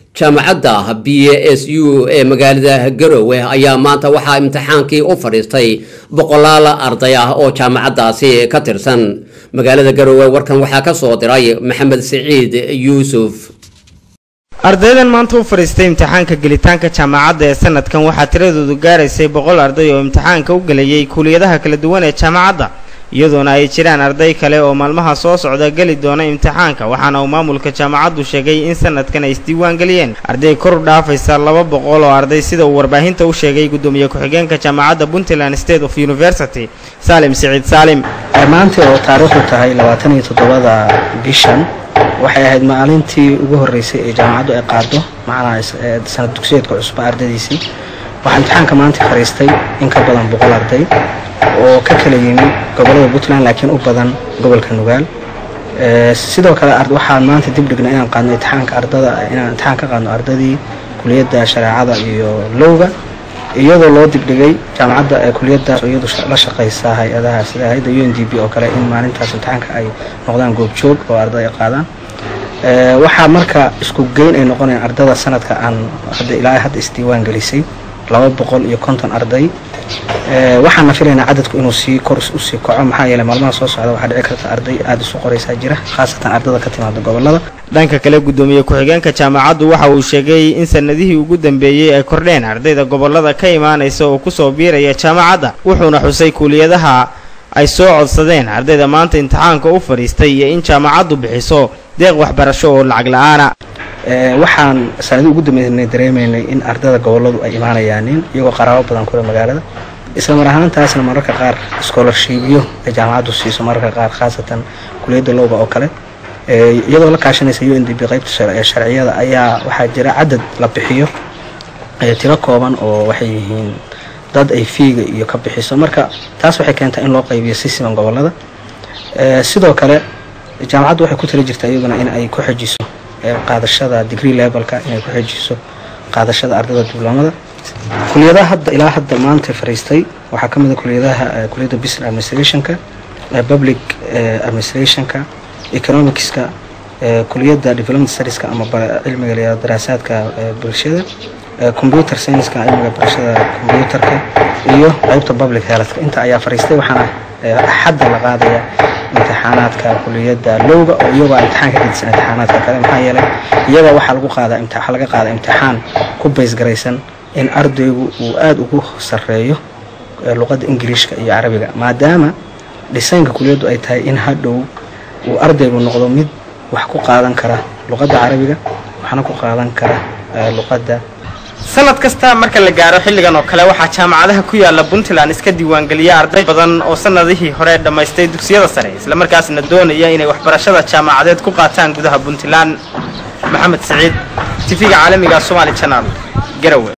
jaamacadda b s u ee magaalada garowe ayaa maanta waxaa imtixaankii u fadhiistay boqolaal arday ah oo jaamacaddaasi ka tirsan magaalada garowe warkan waxaa ka soo diray maxamed siciid yuusuf ardaydan maanta u fadhiistay imtixaanka gelitaanka jaamacadda ee sanadkan waxaa tiradoodu gaaraysay boqol arday oo imtixaanka u gelayay kuuliyadaha kala duwan ee jaamacadda iyadoona ay jiraan arday kale oo maalmaha soo socda geli doona imtixaanka waxaana uu maamulka jaamacaddu sheegay in sanadkan ay isdiiwaan geliyeen arday kor u dhaafaysa laba boqol oo arday sida uu warbaahinta u sheegay gudoomiye ku-xigeenka jaamacadda puntland state of university saalim siciid saalim maanta oo taariikhdu tahay labaatan iyo toddobada bishan waxay ahayd maalintii ugu horreysay ee jaamacaddu ay qaado macnaha sanad dugsiyeedka cusba ardaydiisii waxaa imtixaanka maanta fadhiistay in ka badan boqol arday oo ka kala yimi gobolada puntland laakiin u badan gobolka nugaal sidoo kale waxaan maanta dib dhignay inaan qaadno imtixaanka ardada inaan imtixaan ka qaadno ardadii kuliyadda shareecada iyo lowga iyadoo loo dibdhigay jaamacadda kuliyadaas iyadu la shaqaysa hay-adaha sida hay-adda u n d b oo kale in maalintaas imtixaanka ay noqdaan goobjoog oo arday ay qaadaan waxaa marka isku geyn ay noqonayaan ardada sanadka aan hadda ilaa hadda isdiiwaan gelisay laba boqol iyo konton arday waxaana filaynaa cadadku inuu sii kor usii kaco maxaa yeeley maalmaha soo socda waxaa dhici karta arday aada isu qoraysaa jira khaasatan ardada ka timaada gobolada dhanka kale gudoomiye ku-xigeenka jaamacaddu waxa uu sheegay in sanadihii ugu dambeeyey ay kordheen ardayda gobolada ka imaanaysa oo kusoo biiraya jaamacadda wuxuuna xusay kuuliyadaha ay soo codsadeen ardayda maanta imtixaanka u fadhiistay iyo in jaamacaddu bixiso deeq waxbarasho oo lacag la-aana waxaan sanadii ugu dambeynay dareemaynay in ardada goboladu ay imaanayaanin iyagoo qaraabo badan kule magaalada isla mar ahaantaasna mararka qaar scholarshipyo ay jaamacaddu siiso mararka qaar khaasatan kuliyadda lowga oo kale iyadoo la kaashanaysa u n d b qaybta sharciyada ayaa waxaa jira cadad la bixiyo tiro kooban oo waxay yihiin dad ay fiiga iyo ka bixiso marka taas waxay keentaa in loo qaybiyo si siman gobolada sidoo kale jaamacaddu waxay ku tala jirtaa iyaguna in ay ku xejiso qaadashada degree levelka inay ku xejiso qaadashada ardada dibloomada kuliyadaha hadda ilaa hadda maanta fariistay waxaa ka mid a kuliyadaha kuliyadda business administrationka public administrationka economicska kuliyadda development studieska ama cilmiga la daraasaadka bulshada computer scienska cilmiga barashada computerka iyo qaybta public healthka inta ayaa fariistay waxaana xadda la qaadaya imtixaanaadka kuliyadda lowga oo iyagoo imtixaan ka gedisan imtixaanaadka kale maxaa yeelay iyaga waxaa lagu qaadaa waxaa laga qaadaa imtixaan ku baysgaraysan in ardaygu uu aada ugu sarreeyo luqadda ingiriishka iyo carabiga maadaama dhisaynka kuliyaddu ay tahay in hadhow uu ardaygu noqdo mid wax ku qaadan kara luqadda carabiga waxna ku qaadan kara luqadda sanad kasta marka la gaaro xilligan oo kale waxaa jaamacadaha ku yaala puntland iska diiwaangeliya arday badan oo sanadihii hore dhammaystay dugsiyada sare islamarkaasna doonaya inay waxbarashada jaamacadeed ku qaataan gudaha puntland maxamed siciid tifiga caalamiga somaali janaal garowe